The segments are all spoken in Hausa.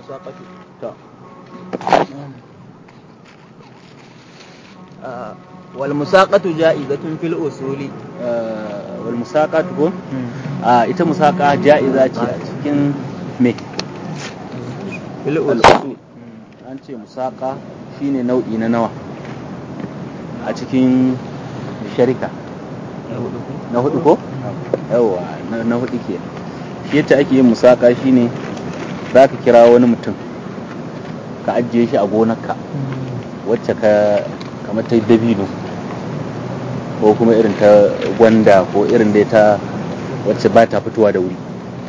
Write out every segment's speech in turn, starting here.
musaqatu to wal musaqatu ja'izatun fil usuli wal musaqat ko a ita musaqa ja'iza ce a cikin me fil al usuli usul an ce musaqa shine nau'i na nawa a cikin sharika na hudu ko yawa na- na hudu ke shi yadda ake yin musaka shine za ka kira wani mutum ka ajiye shi a gonarka wacce ka kamar ta dabino ko kuma irin ta gwanda ko irin dai ta wacce ba ta fitowa da wuri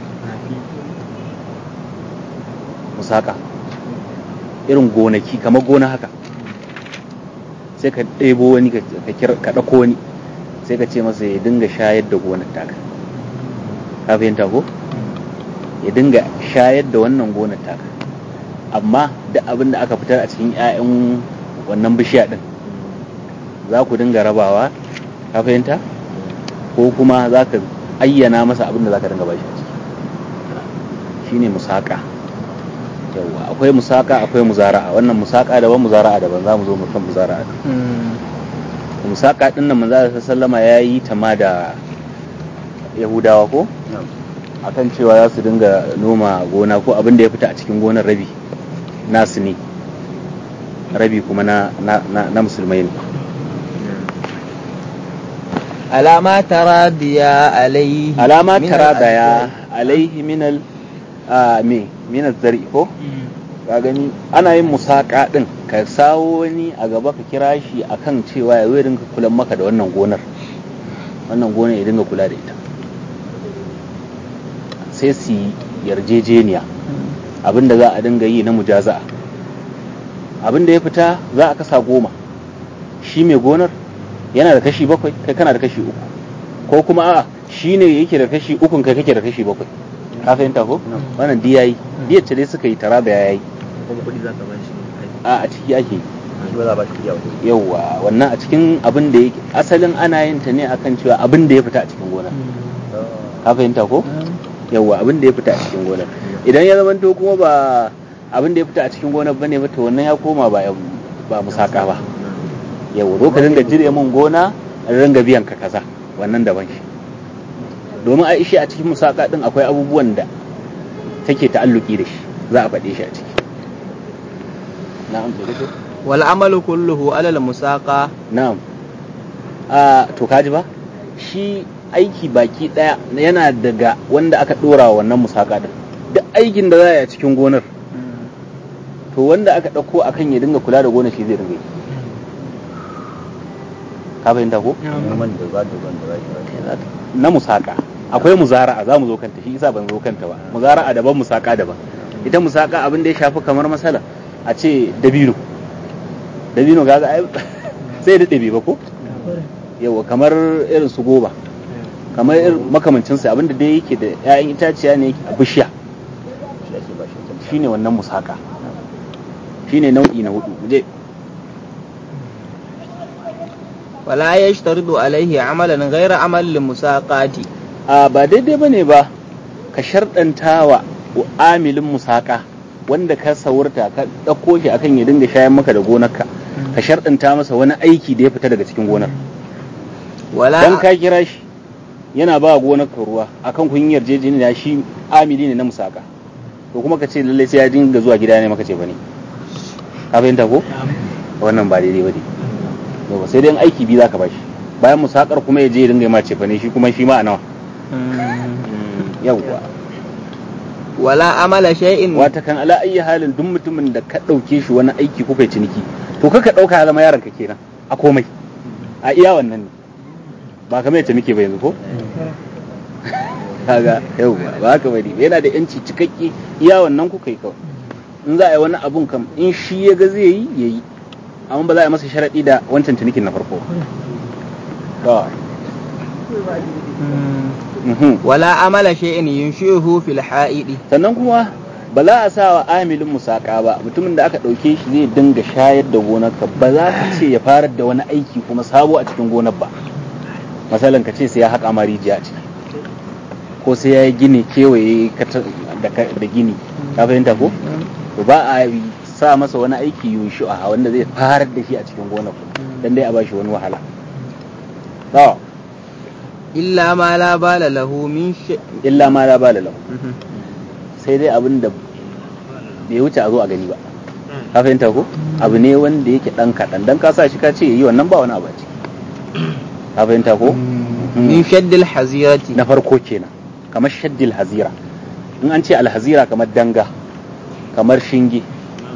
musaka irin gonaki kamar gona haka sai ka ɗebo wani ka ka kira- ka ɗauko wani sai ka ce masa ya dinga shayar da gonar taka ka fahimta ko ya dinga shayar da wannan gonar taka amma da abin da aka fitar a cikin 'ya'yan wannan bishiya din za ku dinga rabawa ka fahimta ko kuma za ka ayyana masa abin da za ka dinga bashi a ciki shine musaka yawa akwai musaka akwai muzara'a wannan musaka daban muzara'a daban za mu zo mu kan muzara'a musaka din nan manzo Allah sallama ya yi ta ma da yahudawa ko akan cewa za su dinga noma gona ko abin da ya fita a cikin gonar rabi nasu ne rabi kuma na, na, na, na musulmai ne alama taradiya alaihi alama min tara da ya al-ajzai. alaihi minal a me minal zari ko ka gani ana yin musaka din ka sawo wani a gaba ka kira shi akan cewa ya zo ya dinga kula maka da wannan gonar wannan gonar ya dinga kula da ita sai su yi yarjejeniya abinda za a dinga yi na mujaza'a abinda ya fita za a kasa goma shi mai gonar yana da kashi bakwai kai kana da kashi uku ko kuma a'a shi ne yake da kashi ukun kai kake da kashi bakwai ka fahimta ko wannan diya yi diyar ce dai suka yi tara da yayi kuma kuɗi za ka ba shi a a ciki ake yi shi ba za a ba shi yau yauwa wannan a cikin abin da yake asalin ana yin ta ne akan cewa abin da ya fita a cikin gonar ka fahimta ko yauwa abin da ya fita a cikin gonar idan ya zamanto kuma ba abin da ya fita a cikin gonar bane ba to wannan ya koma ba ba musaka ba yauwa zo ka dinga jire mun gona a dinga biyan ka kaza wannan daban shi domin a ishi a cikin musaka din akwai abubuwan da take ta'alluki da shi za a faɗe shi a ciki na'am sai dai wal amalu kulluhu ala al musaqa Na'am. A to kaji ba? Shi aiki baki daya yana daga wanda aka dora wa wannan musaka din. Duk aikin da za a yi a cikin gonar, to wanda aka ɗauko akan ya dinga kula da gonar shi zai dinga yi. Ka fahimta ko? noman da za da ban da za ki ba Na musaka. Akwai muzara'a za mu zo kanta shi isa ban zo kanta ba. Muzara'a daban musaka daban. Ita musaka abin da ya shafi kamar masala a ce dabino. Dabino gaga ai sai da ɗabi ba ko? yawa kamar irin su goba kamar irin makamancin sa abinda dai yake da 'ya'yan itaciya ne a bishiya shi ake ba shi wancan shine wannan musaka shine nau'i na hudu je wala yashtaridu alaihi amalan ghayra amal al musaqati a ba daidai bane ba ka sharɗantawa wa amilin musaka wanda ka saurta ka ɗauko shi akan ya dinga shayar maka da gonarka ka sharɗanta masa wani aiki da ya fita daga cikin gonar wala dan ka kira shi yana ba gonarka ruwa akan kun yi yarjejeniya shi amili ne na musaka to kuma ka ce lallai sai ya dinga zuwa gida ne maka ce bane ka fahimta ko wannan ba daidai bane yawa sai dai in aiki biyu zaka bashi bayan musakar kuma ya je ya dinga ma ce bane shi kuma shi ma a nawa yawa wala amala shay'in wata kan ala ayi halin duk mutumin da ka dauke shi wani aiki kuka yi ciniki to kaka dauka ya zama yaron ka kenan a komai a iya wannan ne ba kamar yadda muke ba yanzu ko kaga yau ba haka bane yana da yanci cikakke iya wannan kuka yi kawai in za a yi wani abun kam in shi ya ga zai yi ya yi amma ba za a yi masa sharaɗi da wancan cinikin na farko ba Mhm. wala amala shay'in yunshihu fil ha'idi sannan kuma ba za a sa wa amilin musaka ba mutumin da aka ɗauke shi zai dinga shayar da gonarka ba za ka ce ya fara da wani aiki kuma sabo a cikin gonar ba masalan ka ce sai ya haƙa ma rijiya a ciki ko sai ya yi gini kewaye kata- da ka- da gini ka fahimta ko to ba a yi sa masa wani aiki yushu'a wanda zai farar da shi a cikin gonar dan dai a bashi wani wahala to illa ma la bala lahu min sh- illa ma la bala lahu sai dai abin da bai wuce a zo a gani ba ka fahimta ko abu ne wanda yake dan kaɗan dan ka sa shi ka ce yi wannan ba wani abu a ciki ka fahimta ko min shaddil hazirati na farko kenan kamar shaddil hazira in an ce alhazira kamar danga kamar shinge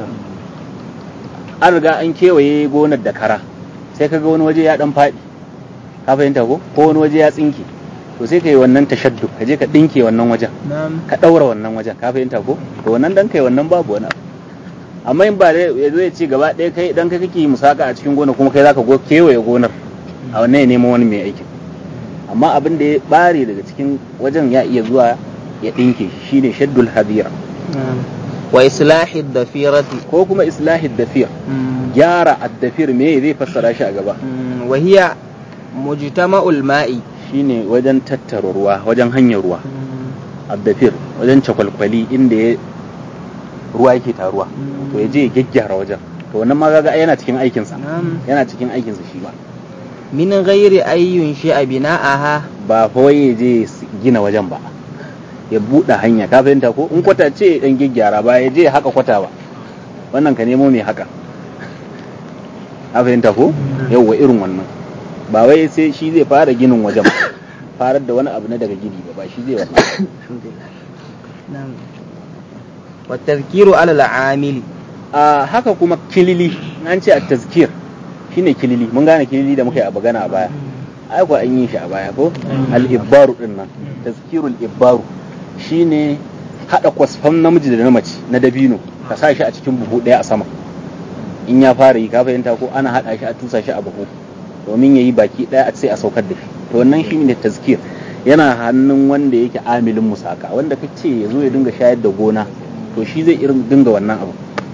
an riga an kewaye gonar da kara sai kaga wani waje ya dan faɗi ka fahimta ko ko wani waje ya tsinke to sai ka yi wannan tashaddu ka je ka ɗinke wannan wajen na'am ka ɗaura wannan wajen ka fahimta ko to wannan dan kai wannan babu wani abu amma in ba dai ya zo ya ce gaba ɗaya kai dan kai kake yi musaka a cikin gona kuma kai zaka go kewaye gonar a wannan ya nemo wani mai aikin amma abin da ya bare daga cikin wajen ya iya zuwa ya ɗinke shi shine shaddul hadira na'am wa islahi dafirati ko kuma islahid dafir gyara addafir me zai fassara shi a gaba wa hiya mujtama'ul ma'i shine wajen tattara ruwa wajen hanyar ruwa addafir wajen cakwalkwali inda ya ruwa yake taruwa to ya je ya gyaggyara wajen to wannan ma kaga yana cikin aikinsa na'am yana cikin aikinsa shi ba min ghairi ayyun shi'a bina'aha ba fa wai ya je ya gina wajen ba ya buɗe hanya ka fahimta ko in kwata ce dan gyaggyara ba ya je ya haka kwata ba wannan ka nemo mai haka ka fahimta ko yauwa irin wannan ba wai sai shi zai fara ginin wajen ba farar da wani abu na daga gini ba ba shi zai wannan na'am wa tadhkiru ala al-amili a haka kuma kilili an ce a tazkir shine kilili mun gane kilili da muka yi a bagana a baya ai ko an yi shi a baya ko al-ibbaru din nan tazkirul ibbaru shine hada kwasfan namiji da na mace na dabino ka sa shi a cikin buhu daya a sama in ya fara yi ka fahimta ko ana hada shi a tusa shi a buhu domin yayi baki daya a sai a saukar da shi to wannan shine tazkir yana hannun wanda yake amilin musaka wanda kace ya zo ya dinga shayar da gona to shi zai irin dinga wannan abu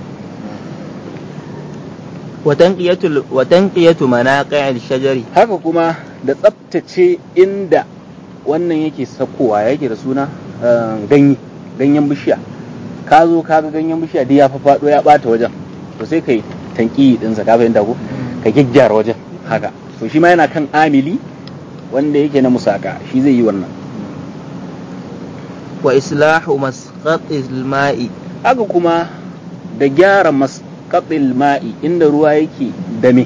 wa tanqiyatu wa tanqiyatu manaqi'il shajari haka kuma da tsaftace inda wannan yake sakowa yake da suna eh, ganye ganyen bishiya ka zo ka ga ganyen bishiya duk ya faɗo ya ɓata wajen to sai kai tanki ɗinsa ka fahimta ko ka gyaggyara wajen haka to shi ma yana kan amili wanda yake na musaka shi zai yi wannan wa islahu masqatil ma'i haka kuma da gyara masqatil ma'i inda ruwa yake dame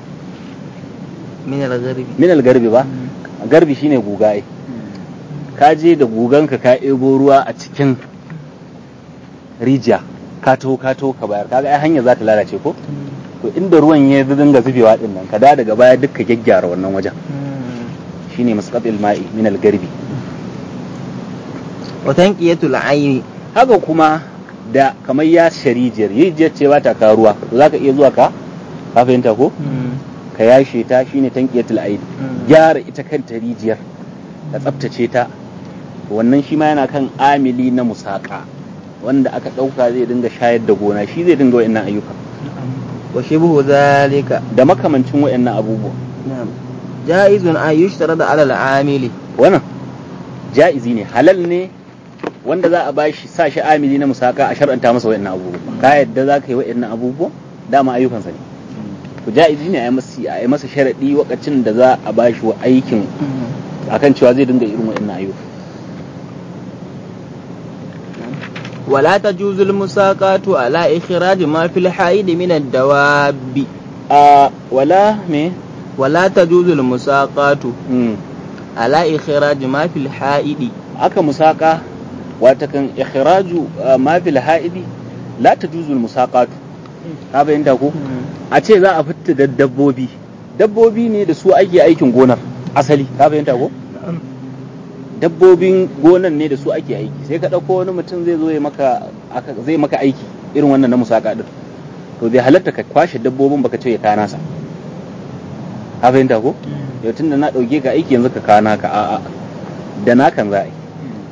min al-gharbi min algarbi ba garbi shine guga ai ka je da guganka ka ebo ruwa a cikin rijiya ka taho ka taho ka bayar kaga ai hanya za ta lalace ko to inda ruwan ya dinga zubewa din nan ka da daga baya duk ka gyaggyara wannan wajen shine masqatil ma'i min algarbi wa tanqiyatu al-ayni haka kuma da kamar ya sharijiyar rijiyar ce ba ta ka ruwa to zaka iya zuwa ka ka fahimta ko ka yashe ta shine tanqiyatul aid gyara ita kanta rijiyar ka tsaftace ta wannan shi ma yana kan amili na musaka wanda aka ɗauka zai dinga shayar da gona shi zai dinga wa'annan ayyuka wa shibhu zalika da makamancin wa'annan abubuwa na'am jaizun an yushtarada ala al-amili wannan ja'izi ne halal ne wanda za a bashi sa shi amili na musaka a shar'anta masa wa'annan abubuwa ka yadda za ka yi wa'annan abubuwa dama ayyukansa ne to ja'izi ne a yi masa a yi masa sharadi wakacin da za a bashi wa aikin akan cewa zai dinga irin wa'annan ayyuka ولا تجوز المساقات على إخراج ما في الحائض من الدواب a wala me ولا تجوز المساقات Mm. على إخراج ما في الحائض aka musaka watakan ikhraju uh, ma fil haidi la tajuzu al musaqatu ka bayyana ko a ce za a fitta da dabbobi dabbobi ne da su ake aikin gonar asali ka bayyana ko dabbobin gonan ne da su ake aiki sai ka ɗauko wani mutum zai zo ya maka aka- zai maka aiki irin wannan na musaka din to bai halatta ka kwashe dabbobin baka ce ya kana sa ka fahimta ko yau tunda na ɗauke ka aiki yanzu ka kana ka a'a da nakan za a yi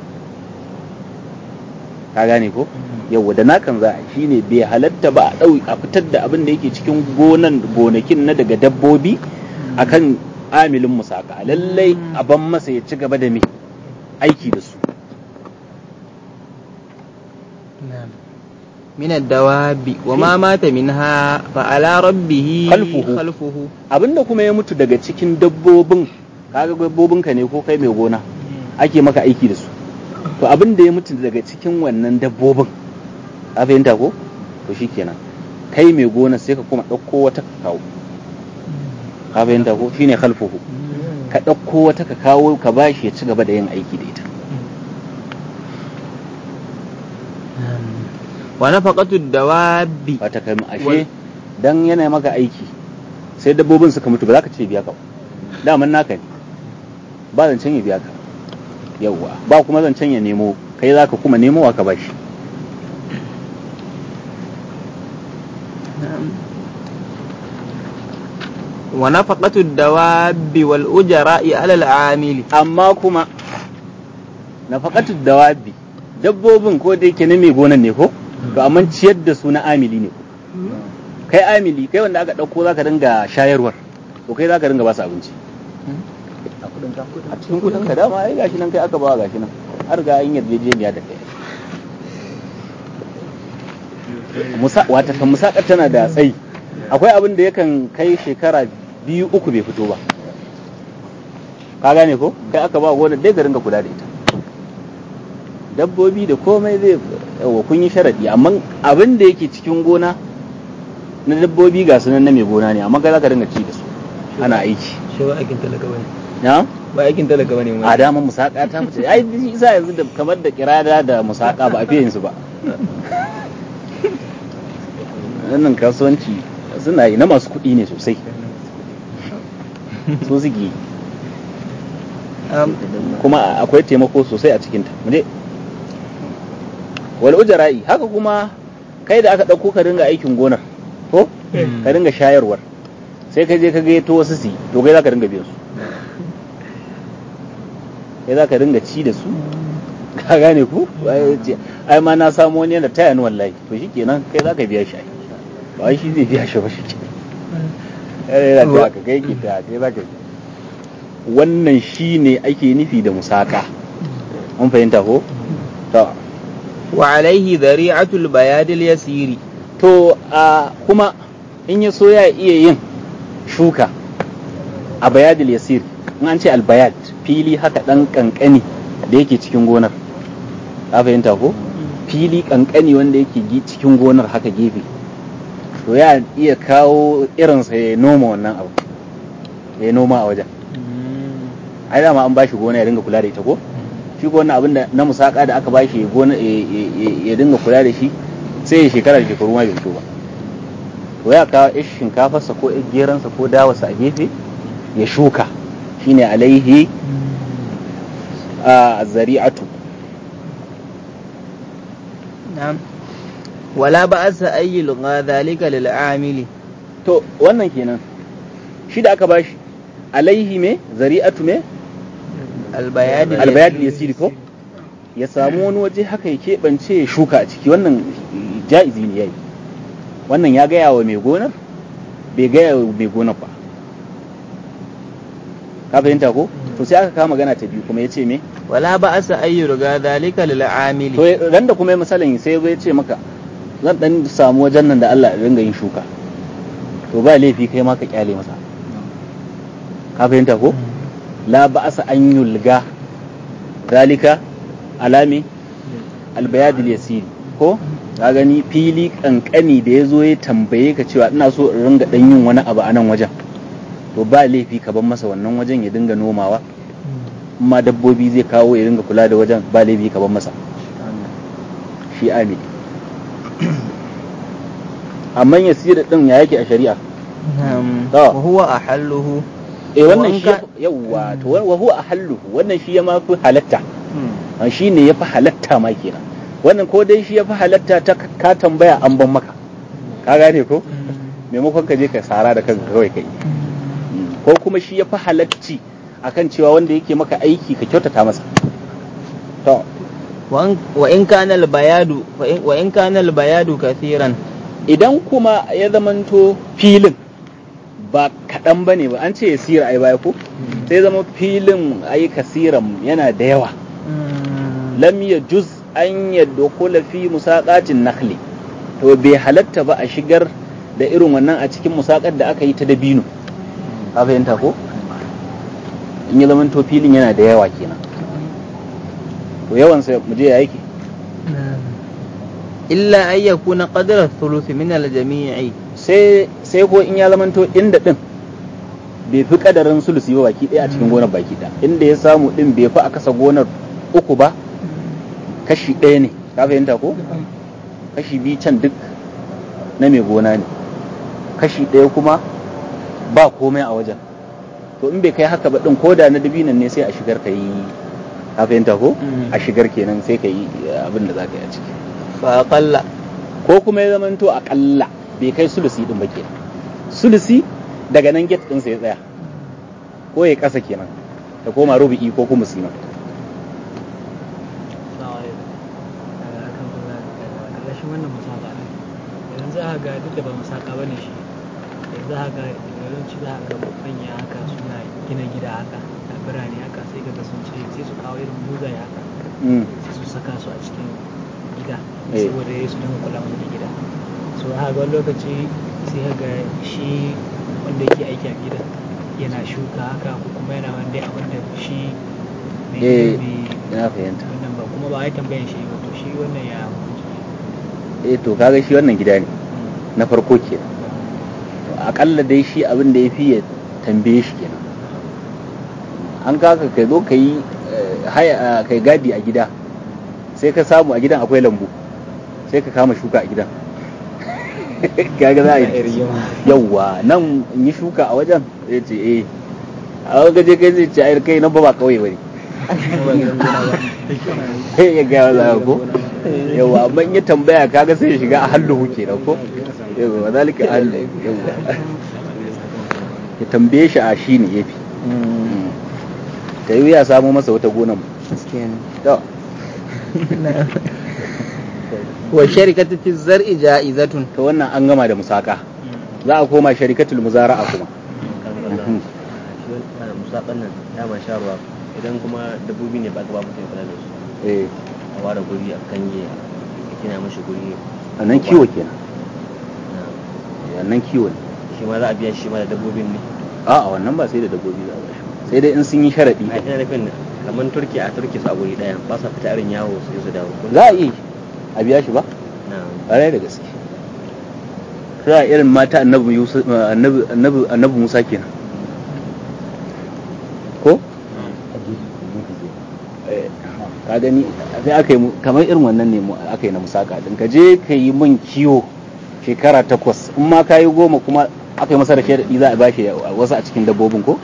ka gane ko yau da nakan za a yi shine bai halatta ba a ɗau a fitar da abin da yake cikin gonan gonakin na daga dabbobi akan amilin musaka lallai a ban masa ya ci gaba da me aiki da su من الدواب وما مات منها فعلى ربه خلفه. خلفه abinda kuma ya mutu daga cikin dabbobin kaga dabbobin ka ne ko kai mai gona ake maka aiki da su to abin da ya mutu daga cikin wannan dabbobin a fahimta ko to shikenan kai mai gona sai ka kuma ɗauko wata ka kawo ka fahimta ko shine khalfuhu ka ɗauko wata ka kawo ka bashi ya ci gaba da yin aiki da ita ونفقة الدواب wata kai ashe Wal- dan yana maka aiki sai dabbobin suka mutu ba za ka ce biya ka ba daman naka ne ba zancen ya biya ka yauwa ba kuma zancen ya nemo kai za ka kuma nemo wa ka bashi ونفقة الدواب والأجراء على العامل amma kuma nafaqatu dawabi dabbobin ko da yake na mai gonan ne ko to amma ciyar da su na amili ne ko kai amili kai wanda aka dauko zaka dinga shayarwar to kai zaka dinga ba su abinci a kudin ka a cikin kudin ka dama ai gashi nan kai aka bawa gashi nan har ga yin yarjejeniya da kai musa wata kan musakar tana da tsayi akwai abin da yakan kai shekara biyu uku bai fito ba ka gane ko kai aka ba gona dai ka ringa kula da ita dabbobi da komai zai yawa kun yi sharadi amma abin da yake cikin gona na dabbobi ga sunan na mai gona ne amma kai za ka ringa ci da su ana aiki shi ba aikin talaka bane na ba aikin talaka bane a daman musaka ta fice ai shi isa yanzu da kamar da kirada da musaka ba a fiye yin su ba wannan kasuwanci suna yi na masu kuɗi ne sosai su suke yi. kuma akwai taimako sosai a cikinta mu je wal ujara'i haka kuma kai da aka ɗauko ka dinga aikin gonar ko Mm. ka dinga shayarwar sai ka je ka gaito wasu su yi, to kai za ka dinga biyan su kai za ka dinga ci da su ka gane ku Ai ce, ai ma na samu wani yana taya ni wallahi to shikenan kai za ka biya shi ai ba wai shi zai biya shi ba shi ke yana ta ka kai ki ta kai za ka biya wannan shine ake nufi da musaka mun fahimta ko to وعليه ذريعة البياد اليسير to a kuma in ya so ya iya yin shuka a bayadil yasir in an ce albayad fili haka dan kankani da yake cikin gonar ka fahimta ko fili kankani wanda yake gi- cikin gonar haka gefe to ya iya kawo irinsa ya noma wannan abu ya noma a wajen ai dama an bashi gona ya dinga kula da ita ko shi ko wannan abin da na musaka da aka bashi ya gona ya- ya ya dinga kula da shi sai ya shekara da shekaru ma bai fito ba to ya kawo ish shinkafarsa ko ish geransa ko dawarsa a gefe ya shuka shine alaihi a zari'atu نعم ولا بأس أن يلغى ذلك للعامل to wannan kenan shi da aka bashi alaihi me zari'atu me البياد albayad yasiri ko ya samu wani waje haka ya keɓance ya shuka a ciki wannan ja'izi ne yayi wannan ya gaya wa mai gonar bai gaya wa mai gonar ba ka fahimta ko to sai aka kama magana ta biyu kuma ya ce me ولا بأس أن يلغى ذلك للعامل to ran da kuma ya misalin sai ya ce maka zan dan samu wajen nan da Allah ya ringa yin shuka to ba laifi kai ma ka kyale masa ka fahimta ko la ba'asa an yulga zalika alami albayadil yasiri ko ka gani fili kankani da ya zo ya tambaye ka cewa ina so in ringa dan yin wani abu a nan wajen to ba laifi ka bar masa wannan wajen ya dinga nomawa amma dabbobi zai kawo ya dinga kula da wajen ba laifi ka bar masa shi amin amma yasiri din ya yake a shari'a نعم آه. وهو أحله eh wannan shi Wanka- yawa to wa huwa ahalluhu wannan shi ya ma fi halatta Ah, shi ne ya fi halatta ma kenan wannan ko dai shi ya fi halatta ta ka- ka tambaya an ban maka ka gane ko maimakon ka je ka sara da kanka kawai kai ko kuma shi ya fi halacci akan cewa wanda yake maka aiki ka kyautata masa to وإن, وإن كان البياد وإن, وإن كان البياد كثيرا idan kuma ya zamanto filin ba kaɗan ba ne ba an ce ya sira ai baya ko sai zama filin ai kasiran yana da yawa lam ya juz an yadda kula fi musaqatin nakhli to bai halatta ba a shigar da irin wannan a cikin musakar da aka yi ta dabino ka fahimta ko in ya zama to filin yana da yawa kenan to yawan sa mu je ya yake illa an yakuna qadra thuluth min al-jami'i sai sai ko in ya zama to inda din bai fi kadarin sulusi ba baki ɗaya a cikin gonar baki ɗaya inda ya samu din bai fi a kasa gonar uku ba kashi ɗaya ne ka fahimta ko kashi biyu can duk na mai gona ne kashi ɗaya kuma ba komai a wajen to in bai kai haka ba din ko da na dabinan ne sai a shigar ka yi ka fahimta ko Mm. a shigar kenan sai ka yi abin da za ka yi a ciki fa qalla ko kuma ya zamanto akalla bai kai sulusi din ba kenan sulusi daga nan get ɗinsa ya tsaya ko ya ƙasa kenan ta koma rubu'i ko kuma sima ƙarƙashin wannan musaka ne idan za a ga duk da ba musaka ba ne shi idan za a ga yawanci za a ga manya haka suna gina gida haka a birane haka sai ga sun ce sai su kawo irin buzaye haka Mm. sai su saka su a cikin gida Eh. saboda ya su dinga kula musu da gida so a ga wani lokaci sai ka ga shi wanda yake aiki a gidan yana shuka haka ko kuma yana wanda abin da shi mai eh gidan bai na fahimta wannan ba kuma ba a yi tambayan shi ba to shi wannan ya hukunci eh to kaga shi wannan gida ne na farko kenan to akalla dai shi abin da ya fi ya tambaye shi kenan an kaka kai zo ka yi eh, haya kai gadi a gida sai ka samu a gidan akwai lambu sai ka kama shuka a gidan kaga za a yi yawwa nan in yi shuka a wajen ya ce eh a wani gaje kai zai ce ai kai nan ba ba kawai bane sai ya gaya za ko yawa amma in ya tambaya kaga sai ya shiga a halluhu kenan ko yawa zalika a hallu yawa ya tambaye shi a shi ne yafi ta yi ya samu masa wata gonan gaskiya ne to wa sharikatu fi zar'i ja'izatun to wannan an gama da musaka za a koma sharikatul muzara'a kuma Mhm. musaƙan nan ya ma sha ruwa idan kuma dabbobi ne ba ka ba mutum kula da su eh a ware guri a kange a gina mashi guri a nan kiwo kenan na a nan kiwo ne shi ma za a biya shi ma da dabbobin ne a a wannan ba sai da dabbobi za a bashi sai dai in sun yi sharadi a ina nufin kamar turki a turki su a guri ɗaya ba sa fita irin yawo su je su dawo za a iya a biya shi ba na ƙwarai da gaske sai a irin mata annabi Yusuf annabi annabi annabi Musa kenan ko Eh, ka gani sai aka yi mu- kamar irin wannan ne mu- aka yi na musaka din ka je ka yi min kiwo shekara takwas in ma ka yi goma kuma aka yi masa da shaidadi za a bashi wasu a cikin dabbobin ko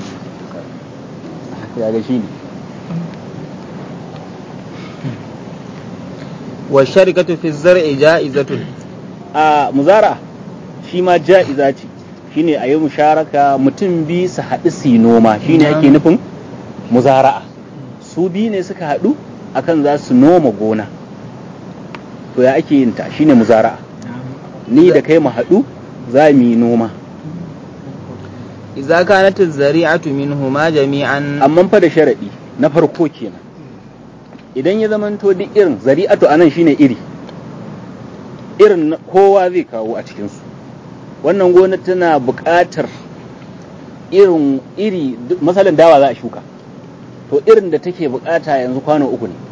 ya ga shi ne wa sharikatu fi zar'i ja'izatun a muzara shi ma ja'iza ce shine a yi musharaka mutum biyu su haɗu su yi noma shine ake nufin muzara'a su biyu ne suka haɗu akan za su noma gona to ya ake yin ta shine muzara'a ni da kai mu haɗu za mu yi noma idza kanat az-zari'atu minhuma jami'an amma fa da sharaɗi na farko kenan idan ya zamanto duk irin zari'atu anan shine iri irin na kowa zai kawo a cikinsu wannan gona tana buƙatar irin iri duk- masalan dawa za a shuka to irin da take buƙata yanzu kwano uku ne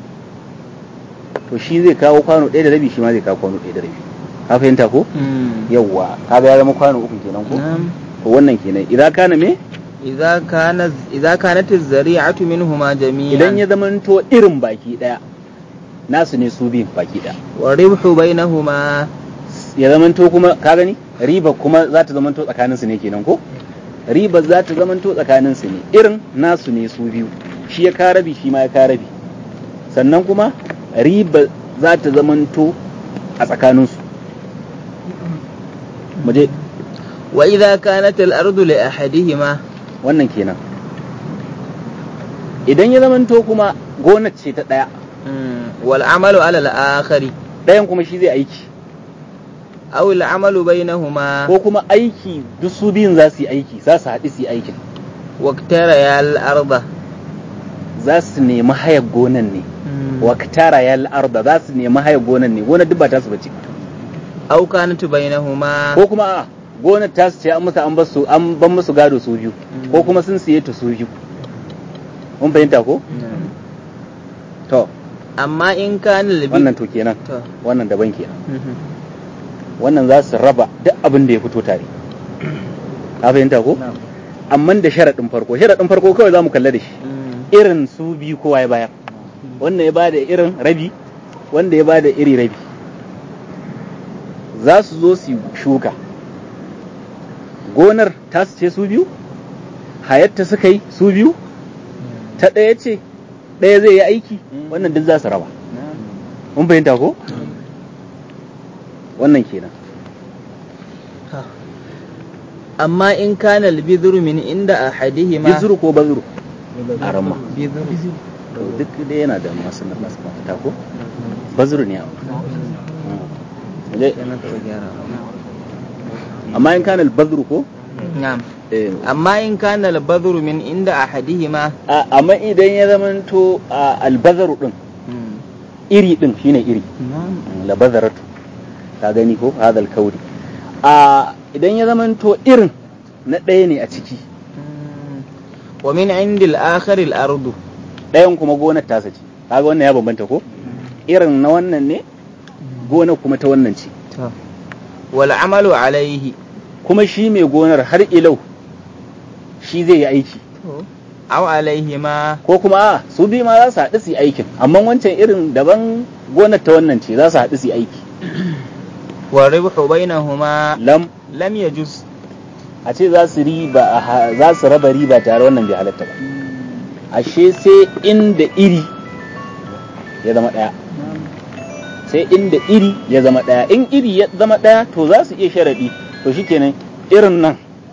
to shi zai kawo kwano ɗaya da rabi shi ma zai kawo kwano ɗaya da rabi ka fahimta ko Mm. yawwa kaga ya zama kwano uku kenan ko na'am to wannan kenan idan kana me idza kana idza kanat az-zari'atu minhuma jami'an idan ya zamanto irin baki daya nasu ne su biyun baki daya wa ribhu bainahuma ya zamanto kuma ka gani riba kuma za ta zamanto tsakanin su ne kenan ko riba za ta zamanto tsakanin su ne irin nasu ne su biyu shi ya ka rabi shi ma ya ka rabi sannan kuma riba za ta zamanto a tsakanin su mu je wa idza kanat al-ardu li ahadihima wannan kenan idan ya zamanto kuma gonar ce ta daya mm, wal amalu ala al-akhari ɗayan kuma shi zai aiki aw al-amalu bainahuma ko kuma aiki duk su biyun za su yi aiki za su haɗu su yi aikin waqtara ya al-arda za su nemi hayar gonan ne Mm. wa katara ya arda za su nemi hayar gonan ne gonar duk ba ta su bace aw kanat bainahuma ko kuma a gonar ta ce an musu an bar su an ban musu gado su biyu ko kuma sun siye ta su biyu mun fahimta ko to amma in kana labi wannan to kenan to wannan daban kenan mhm. wannan za su raba duk abin da ya fito tare ka fahimta ko amma da sharaɗin farko sharaɗin farko kawai za mu kalla da shi Mm. irin su biyu kowa ya bayar wannan ya bada irin rabi wanda ya bada iri rabi za su zo su shuka gonar ta su ce su biyu hayatta suka yi su biyu ta ɗaya ce ɗaya zai yi aiki wannan duk za su raba mun fahimta ko wannan kenan amma in kana albidru min inda ahadihima bizuru ko bazuru a ramma bidru to duk dai yana da masu na masu mafita ko bazuru ne Waje- amma in kana bazuru ko na'am eh, amma in kana albadru min inda ahadihima a- amma idan ya zamanto a albazaru din Mm. iri din shine iri na'am labazaratu ka gani ko hadal kauri a idan ya zamanto irin na ɗaya ne a ciki Mm. wa min indil akhir al ardu ɗayan kuma gonar tasa ce kaga wannan ya bambanta ko irin na wannan ne gonar kuma ta wannan ce to wal amalu alaihi kuma shi mai gonar har ilau shi zai yi aiki to aw alaihima ko kuma a su biyu ma za su haɗu su yi aikin amma wancan irin daban gonar ta wannan ce za su haɗu su yi aiki wa ribhu bainahuma lam lam yajuz a ce za su riba a ha- za su raba riba tare wannan bai halatta ba ashe sai inda iri ya zama ɗaya sai inda iri ya zama ɗaya in iri ya zama ɗaya to za su iya sharaɗi to shikenan irin nan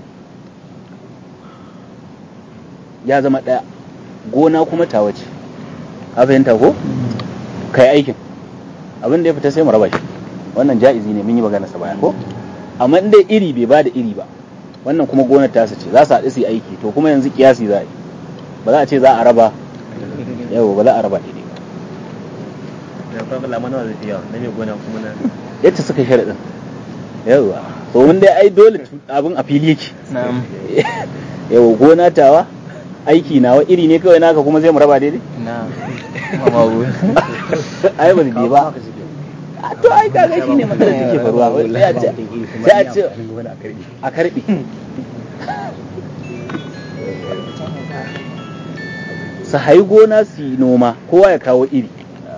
ya zama ɗaya gona kuma ta wace ka fahimta ko kai aikin abin da ya fita sai mu raba shi wannan ja'izi ne mun yi magana sa baya ko amma in dai iri bai ba da iri ba wannan kuma gonar tasa ce za su haɗu su yi aiki to kuma yanzu kiyasi za a yi ba za a ce za a raba yau ba za a raba daidai ba da farko lamar nawa zai fi yawa na mai gona kuma na yadda suka yi sharaɗin yawa to mun dai ai dole abin a fili yake na'am yawa gona tawa aiki nawa iri ne kawai naka kuma zai mu raba daidai na'am mawu ai ba zai ba a to ai kaga shine matsalar da take faruwa wai sai a ce sai a ce a karbi su hayi gona su yi noma kowa ya kawo iri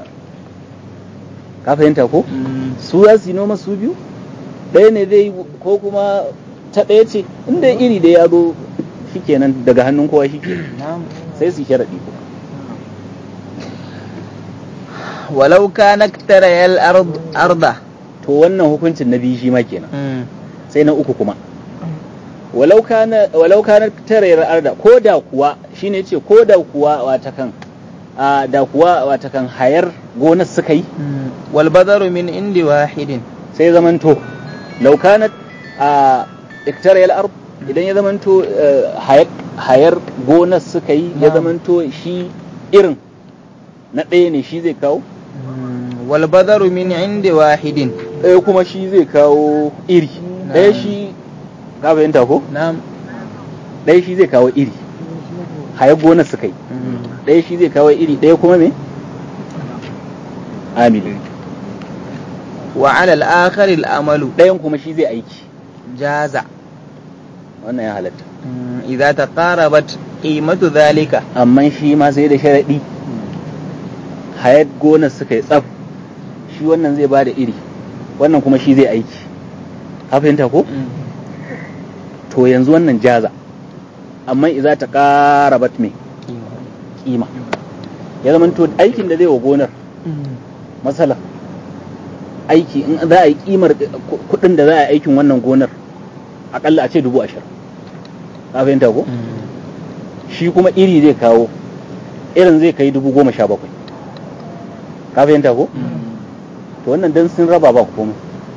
ka fahimta ko su za su yi noma su biyu ɗaya ne zai yi ko kuma ta ɗaya ce inda iri da ya zo shikenan daga hannun kowa shikenan na'am sai su yi sharaɗi ko walau kana tarayal ard arda to wannan hukuncin na biyu shi ma kenan Mm. sai na uku kuma walau kana walau kana tarayar arda ko da kuwa shine yace ko da kuwa wata kan a da kuwa wata kan hayar gonar suka yi Mm. wal badaru min indi wahidin sai zamanto law kanat a iktarayal ard idan ya zamanto eh, hayar hayar gonar suka yi ya Na'am. zamanto shi irin na ɗaya ne shi zai kawo Mm. wal badaru min indi wahidin ɗaya kuma shi zai kawo iri ɗaya Na'am. shi ka fahimta ko na'am ɗaya shi zai kawo iri hayar gonar suka yi Mm. ɗaya shi zai kawo iri ɗaya kuma me amili wa ala al akhar al amalu ɗayan kuma shi zai aiki jaza wannan ya halatta Mm. idza taqarabat qimatu dhalika amma shi ma sai da sharaɗi hayar gonar suka yi tsaf shi wannan zai ba da iri wannan kuma shi zai aiki ka fahimta ko Mm. to yanzu wannan jaza amma idza ta qarabat me kima ya zama to aikin da zai wa gonar Mm. masala aiki in za a yi kimar ku- kuɗin da za a yi aikin wannan gonar akalla a ce dubu ashirin ka fahimta ko Mm. shi kuma iri zai kawo irin zai kai dubu goma sha bakwai ka fahimta ko to wannan dan sun raba ba komai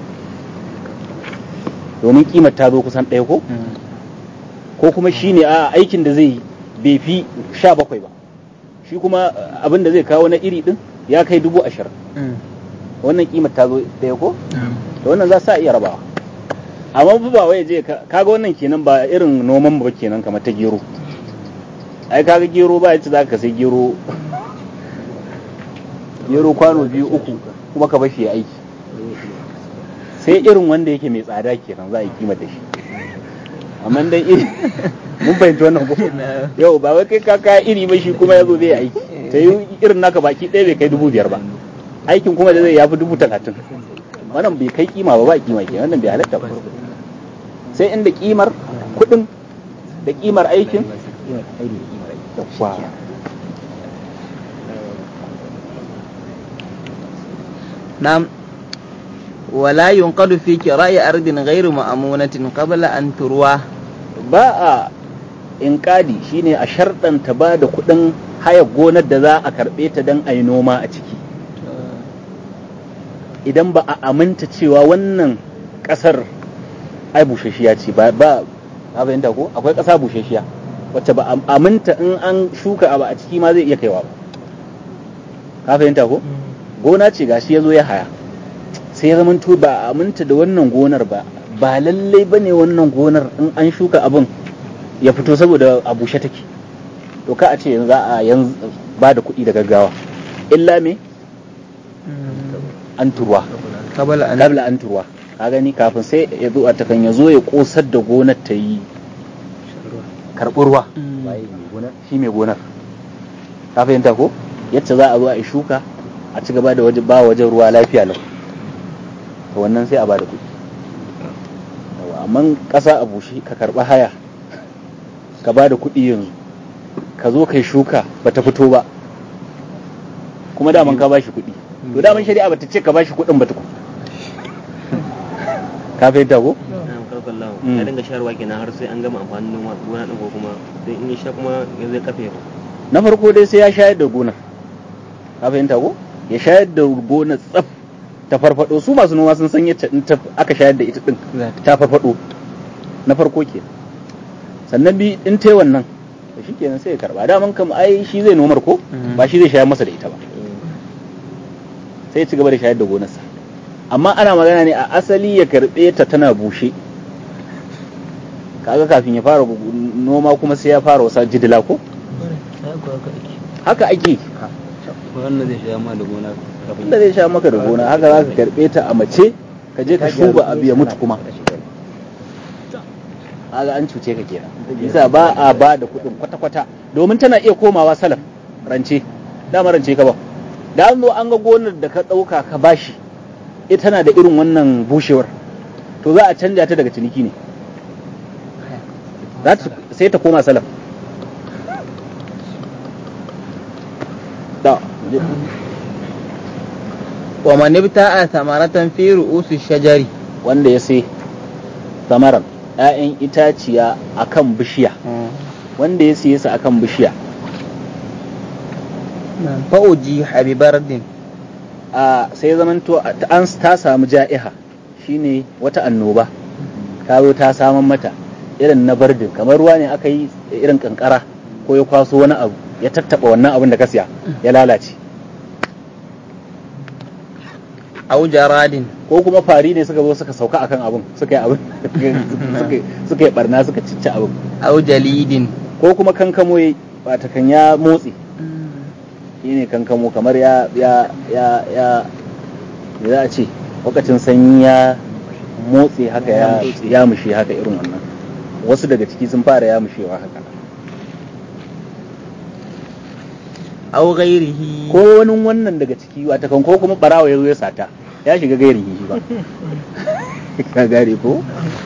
domin kimar ta zo kusan ɗaya ko Mm. ko kuma shi ne a aikin da zai yi bai fi sha bakwai ba shi kuma uh, abin da zai kawo na iri din ya kai dubu ashirin Mm. wannan kimar ta zo ɗaya ko Mm. to wannan za su iya rabawa amma fa ba wai je ka- kaga wannan kenan ba irin noman ba kenan kamar ta gero ai kaga gero ba yace zaka sai gero gero kwano biyu uku kuma ka bashi ya aiki sai irin wanda yake mai tsada kenan za a yi kima da shi amma dai iri mun fahimci wannan ko yau ba wai kai ka kaya iri ba shi kuma ya zo zai aiki ta yi irin naka baki ɗaya bai kai dubu biyar ba aikin kuma da zai yafi dubu talatin wannan bai kai kima ba ba kima ke wannan bai halatta ba sai inda kimar kuɗin da kimar aikin Yawwa. نعم ولا ينقد في كراء أرض غير مأمونة قبل أن تروى ba a inkadi shine a sharɗanta ba da kuɗin haya gonar da za a karɓe ta don a yi noma a ciki idan ba a aminta cewa wannan ƙasar ai bushashiya ce ba ba ka fahimta ko akwai ƙasa bushashiya wacce ba a aminta in an shuka abu a ciki ma zai iya kaiwa ba ka fahimta ko gona ce gashi ya zo ya haya sai ya zamanto ba a aminta da wannan gonar ba ba lallai ba ne wannan gonar in an shuka abin ya fito saboda a bushe take to ka a ce yanzu za a yanzu ba da kuɗi da gaggawa illa me an turwa قبل أن kabla an turwa ka gani kafin sai ya zo a takan ya zo ya kosar da gonar ta yi karɓi ruwa shi mai gonar ka fahimta ko yadda za a zo a yi shuka a ci gaba da waje ba wajen ruwa lafiya lau to wannan sai a ba da kuɗi Yawa, amma ƙasa a bushe ka karɓi haya ka ba da kuɗi yanzu ka zo kai shuka ba ta fito ba kuma daman ka ba shi kuɗi to daman shari'a ba ta ce ka ba shi kuɗin ba tukun ka fahimta ko na'am karfan lawan Mm. ya dinga sharwa kenan har sai an gama amfanin noma gona din ko kuma sai in ya sha kuma ya zai kafe ba na farko dai sai ya shayar da gonar ka fahimta ko ya shayar da gonar tsaf ta farfado su masu noma sun san yadda in ta aka shayar da ita din ta farfado na farko ke sannan bi in ta yi wannan da shi kenan sai ya karba daman kam ai shi zai nomar ko Mhm. ba shi zai shayar masa da ita ba sai ya ci gaba da shayar da gonarsa amma ana magana ne a asali ya karbe ta tana bushe kaga kafin ya fara noma kuma sai ya fara wasa jidila ko haka ake wannan zai sha ma da gona kafin inda zai sha maka da gona haka za ka karɓe ta a mace ka je ka shuba abu ya mutu kuma haka an cuce ka kenan bisa ba a ba da kuɗin kwata-kwata domin tana iya komawa salaf rance dama rance ka ba da an zo an ga gonar da ka ɗauka ka bashi ita tana da irin wannan bushewar to za a canja ta daga ciniki ne Za ta- sai ta koma salaf da ومن ابتاع ثمرة في رؤوس الشجر wanda ya sai samaran 'ya'yan itaciya akan bishiya wanda ya siye su akan bishiya فأجيح ببرد a sai zamanto a- ta- an ta samu ja'iha shine wata annoba ta zo ta saman mata irin na bardin kamar ruwa ne aka yi irin kankara ko ya kwaso wani abu ya tattaba wannan abin da ka siya ya lalace أو جراد ko kuma fari ne suka zo suka sauka akan abin suka yi abin suka- suka yi barna suka cicci abin أو جليد ko kuma kankamo ya wata kan ya motsi shine kankamo kamar ya ya ya ya me za a ce lokacin sanyi ya motsi haka ya ya mushe haka irin wannan wasu daga ciki sun fara ya mushewa haka أو غيره ko wani wannan daga ciki wata kan ko kuma barawa ya zo ya sata ya shiga gairin shi ba ka gare ko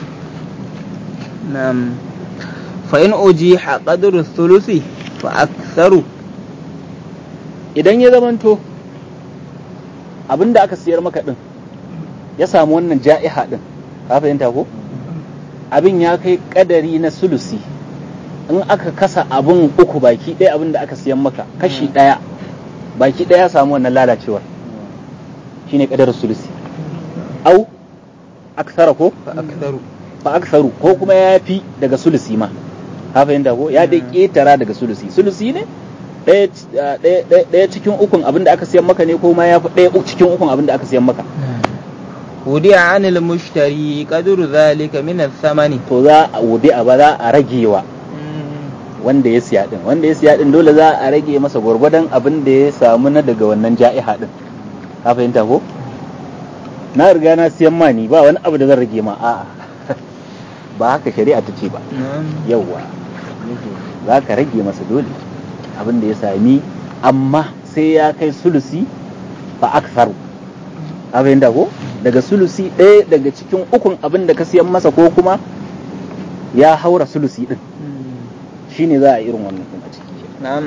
نعم فإن أجيح قدر الثلث فأكثر idan ya zamanto abinda aka siyar maka din ya samu wannan ja'iha din ka fahimta ko abin ya kai kadari na sulusi in aka kasa abin uku baki ɗaya abin da aka siyan maka kashi ɗaya baki ɗaya ya samu wannan lalacewar shine kadar sulusi au aksara ko فأكثر fa aksaru ko kuma ya fi daga sulusi ma ka fahimta ko ya dai ketara daga sulusi sulusi ne ɗaya ci- ah, ɗaya- ɗaya- ɗaya cikin ukun abin da aka siyan maka ne ko ma ya fi ɗaya u- cikin ukun abin da aka siyan maka wudi'a anil mushtari qadru dhalika min ath-thamani to za a wudi a ba za a ragewa wanda ya siya din wanda ya siya din dole za a rage masa gwargwadon abin da ya samu na daga wannan ja'iha din ka fahimta ko na riga na siyan ma ni ba wani abu da zan rage ma a'a ba haka shari'a ta ce ba yawwa za ka rage masa dole abin da ya sami amma sai ya kai sulusi fa aksaru ka fahimta ko daga sulusi ɗaya daga cikin ukun abin da ka siyan masa ko kuma ya haura sulusi din shine za a irin wannan din a ciki na'am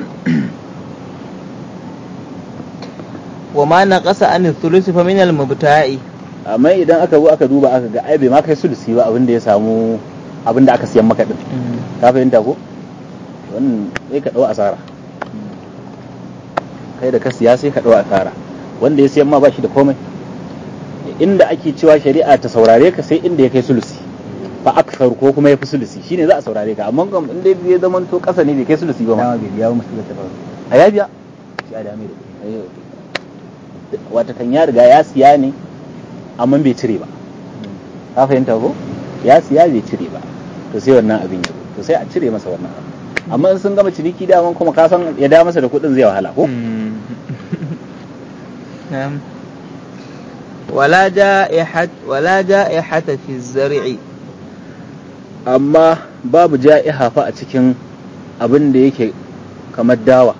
wa ma naqasa an thuluth fa min al-mubta'i amma idan aka zo aka duba aka ga ai bai ma kai sulusi ba abin da ya samu abin da aka siyan maka din ka fahimta ko wannan sai ka dau asara kai da ka siya sai ka dau asara wanda ya siyan ma ba shi da komai inda ake cewa shari'a ta saurare ka sai inda ya kai sulusi fa aksar ko kuma ya fi sulusi shine za a saurare ka amma kam inda ya zama to kasa ne bai kai sulusi ba ma dama bai biya ba musu da ta faru a ya biya shi a dame da kuɗi wata kan ya riga ya siya ne amma bai cire ba ka fahimta ko ya siya bai cire ba to sai wannan abin ya zo to sai a cire masa wannan abu amma in sun gama ciniki daman kuma ka san ya da masa da kuɗin zai wahala ko نعم ولا جائحة ولا جائحة في الزرع amma babu ja'iha fa a cikin abin da yake kamar dawa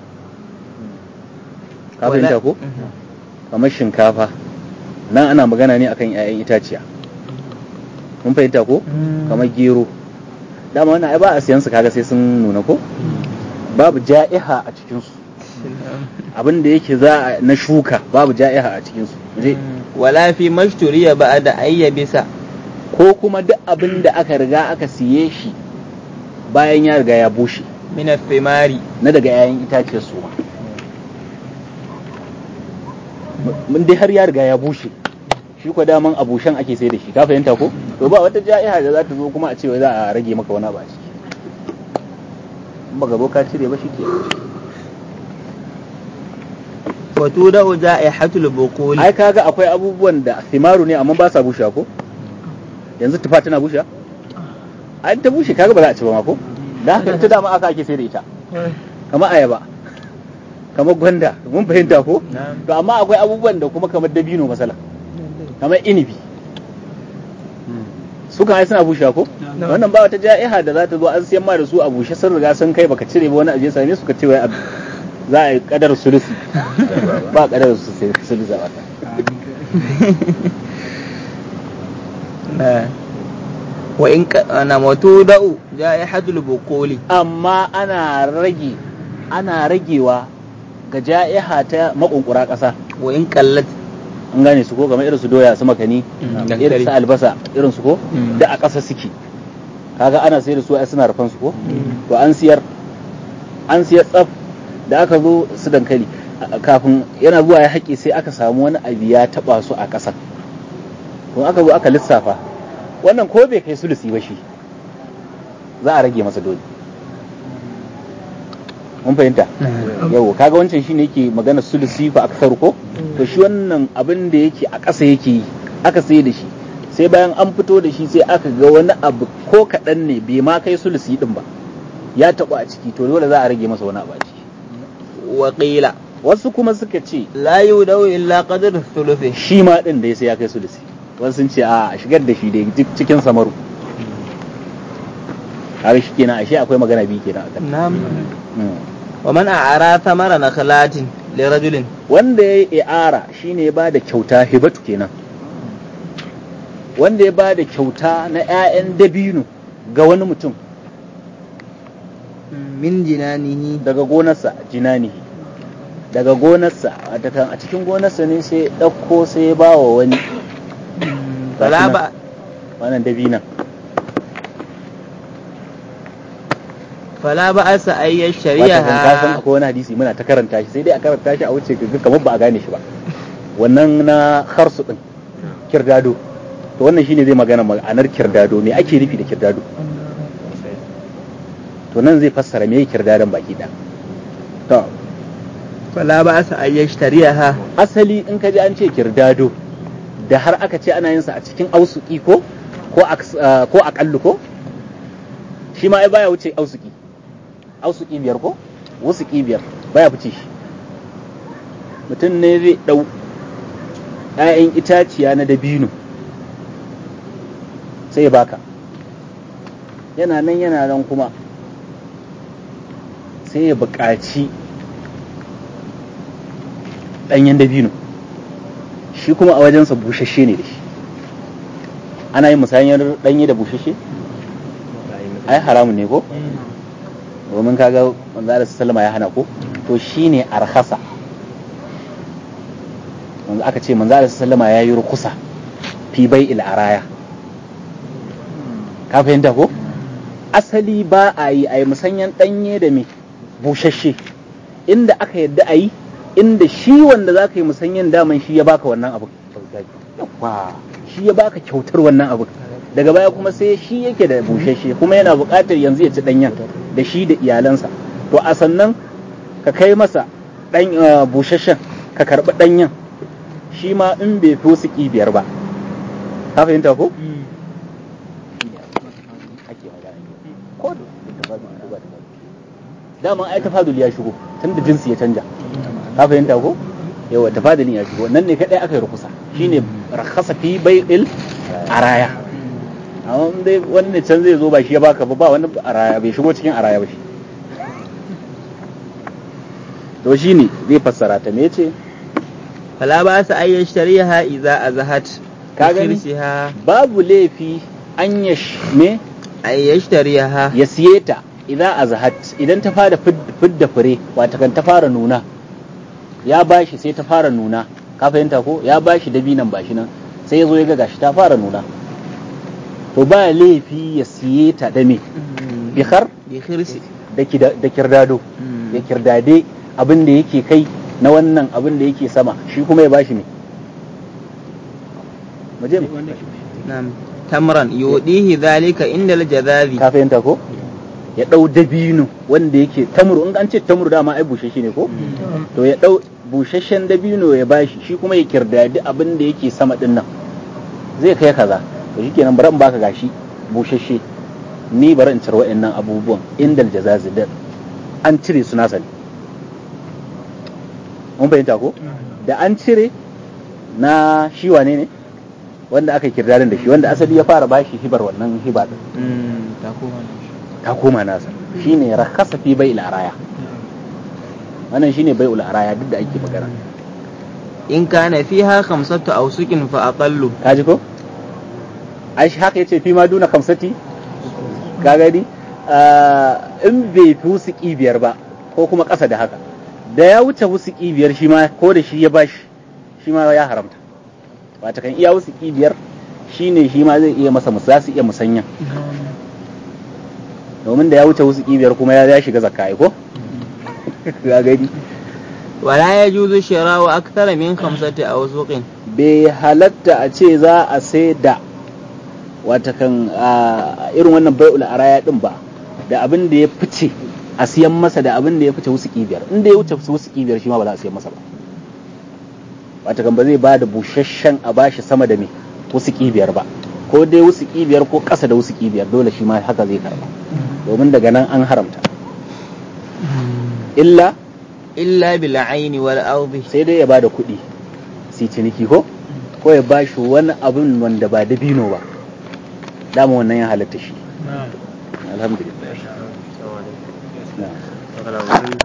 ka fahimta ko kamar shinkafa nan ana magana ne akan 'ya'yan itaciya mun fahimta ko kamar gero dama wannan ai ba a siyan su kaga sai sun nuna ko babu ja'iha a cikin su abin da yake za a na shuka babu ja'iha a cikin su je ولا في ما اشتري بعد أن يبس ko kuma duk abin da aka riga aka siye shi bayan ya riga ya bushe من الثمار na daga 'ya'yan itaciyar su mun dai har ya riga ya bushe shi ko daman a bushen ake sai da shi ka fahimta ko to ba wata ja'iha da za ta zo kuma a ce wai za a rage maka wani abu a ciki in baka zo ka cire ba shi ke وتودع جائحة البقول ai kaga akwai abubuwan da thimaru ne amma ba sa bushe ko yanzu tufa tana bushe ai ta bushe kaga ba za a ci ba ma ko da haka ita dama aka ake sai da ita kamar ayaba kamar gwanda mun fahimta ko نعم to amma akwai abubuwan da kuma kamar dabino masala kamar inibi su kan ai suna bushe ko wannan ba wata ja'iha da za ta zo an siyan ma da su a bushe sun riga sun kai baka cire ba wani abu ya same su ka ce wai abu- za a yi kadar sulusi ba kadar su sai sulusi a wata نعم وإن ك... نعم وتودع جائحة البقول amma ana rage ana ragewa ga ja'iha ta makunkura ƙasa وإن قلت an gane su ko kamar irin su doya su makani Mm, irin su dankali. albasa irin su ko Mm. da a ƙasa suke kaga ana sayar da su ai suna rufan su ko Mm. to an siyar an siyar tsaf da aka zo su dankali a- kafin yana zuwa ya haƙe sai aka samu wani abu ya taɓa su a ƙasa to aka zo aka lissafa wannan ko bai kai sulusi ba shi za a rage masa dole mun fahimta yau kaga wancan shine yake magana sulusi fa aksar ko to shi wannan abin da yake a ƙasa yake yi aka sai da shi sai bayan an fito da shi sai aka ga wani abu ko kaɗan ne bai ma kai sulusi din ba ya taɓa a ciki to dole za a rage masa wani abu a ciki وقيل wasu kuma suka ce لا يودع إلا قدر الثلث shi ma din da sai ya kai sulusi wasu sun ce a a shigar da shi da duk cikin samaru har shi kenan ashe akwai magana biyu kenan akan نعم Mm. ومن أعرى ثمر نخلات لرجل wanda ya yi i'ara shine ya bada kyauta hibatu kenan wanda ya bada kyauta na 'ya'yan dabino ga wani mutum من جنانه daga gonarsa jinanihi daga gonarsa watakan a cikin gonarsa ne sai ya ɗauko sai ya ba wa wani فلا nan. بأ wannan dabinan فلا بأس أن watakan kasan يشتريها akwai wani hadisi muna ta karanta shi sai dai a karanta shi a wuce kaga kamar ba a gane shi ba wannan na harsu din kirdado to wannan shine zai magana ma'anar kirdado me ake nufi da kirdado to nan zai fassara me kirdadon baki da to فلا بأس أن يشتريها asali in ka ji an ce kirdado da har aka ce ana yin sa a cikin ausuki ko ko aks- ah, ko akallu ko shi ma ai baya wuce ausuki ausuki biyar ko wusuki biyar baya fice shi mutum ne zai dau ‘ya'yan itaciya na dabino sai ya baka yana nan yana nan kuma sai ya buƙaci ɗanyen dabino shi kuma a wajensa bushashe ne da shi ana yin musayar ɗanye da bushashe ai haramun ne ko domin kaga manzo Allah sallama ya hana ko to shine arhasa manzo aka ce manzo Allah sallama ya yi rukusa fi bai araya ka fahimta ko asali ba a yi a yi musanyan ɗanye da me bushashe inda aka yadda a yi inda shi wanda za ka yi musanyan daman shi ya baka wannan abu Yawwa, shi ya baka kyautar wannan abu daga baya kuma sai shi yake da bushashe kuma yana buƙatar yanzu ya ci ɗanyen da shi da iyalansa to a sannan ka kai masa ɗan uh, bushashen ka karɓi ɗanyen shi ma in bai fi wasu biyar ba ka fahimta ko? ake magana ko da tafadul ko ba tafadul dama ai tafadul ya shigo tun da jinsi ya canja ka fahimta ko yawa tafadulin ya shigo nan ne kadai aka yi rukusa shine rakhasa fi bai'il araya amma in dai wani ne can zai zo ba shi ya baka ba ba wani araya bai shigo cikin araya ba shi to shine zai fassara ta me yace fala ba sa ay yashtariha idza azhat Ka gani? Kirsiha babu laifi an yash me ay yashtariha ya siye ta idan azhat idan ta fara fid- fidda fure wata kan ta fara nuna ya bashi sai ta fara nuna ka fahimta ko ya bashi dabinan bashi nan sai ya zo ya ga gashi ta fara nuna to ba laifi ya siye ta da me bihar bi khirsi da kida- da kirdado Mm. ya kirdade abin da yake kai na wannan abin da yake sama shi kuma ya bashi me mu je mu na'am tamran yudihi dhalika inda al-jadhabi ka fahimta ko ya dau dabino wanda yake tamru in an ce tamru dama ai bushashe ne ko to ya dau bushashen dabino ya bashi shi kuma ya kirdadi abin da yake sama din nan zai kai kaza to shikenan bari in baka gashi bushashe ni bari in cire wa'annan abubuwan indal jazazi da an cire su nasa ne mun fahimta ko da an cire na shi wane ne wanda aka kirdadin da shi wanda asali ya fara bashi hibar wannan hiba din Mm, ta koma nan. ta koma nasa shine rakhasa fi bai'il araya wannan shine bai'ul araya duk da ake magana in kana fiha khamsatu awsukin fa aqallu kaji ko ai shi haka yace fi ma duna kamsati ka gani Ah, in bai fi wusuki biyar ba ko kuma ƙasa da haka da ya wuce wusuki biyar shi ma ko da shi ya bashi shi ma ya haramta wata kan iya wusuki biyar shine shi ma zai iya masa mus- za su iya musanya domin da ya wuce wusuki biyar kuma ya ya shiga zakka ai ko ka gani wala yajuzu shira'u akthara min khamsati awsuqin bai halatta a ce za a sai da watakan a irin wannan bai'ul araya din ba da abin da ya fice a siyan masa da abin da ya fice wasu biyar inda ya wuce wasu biyar shi ma ba za a siyan masa ba watakan ba zai ba da busasshen a bashi sama da me wasu biyar ba ko dai wasu biyar ko ƙasa da wasu biyar dole shi ma haka zai karba domin daga nan an haramta illa illa bil aini wal ardi sai dai ya ba da kuɗi si ciniki ko ko ya ba shi wani abin wanda ba dabino ba dama wannan ya halatta shi alhamdulillah Assalamu alaikum. na'am Assalamu alaikum.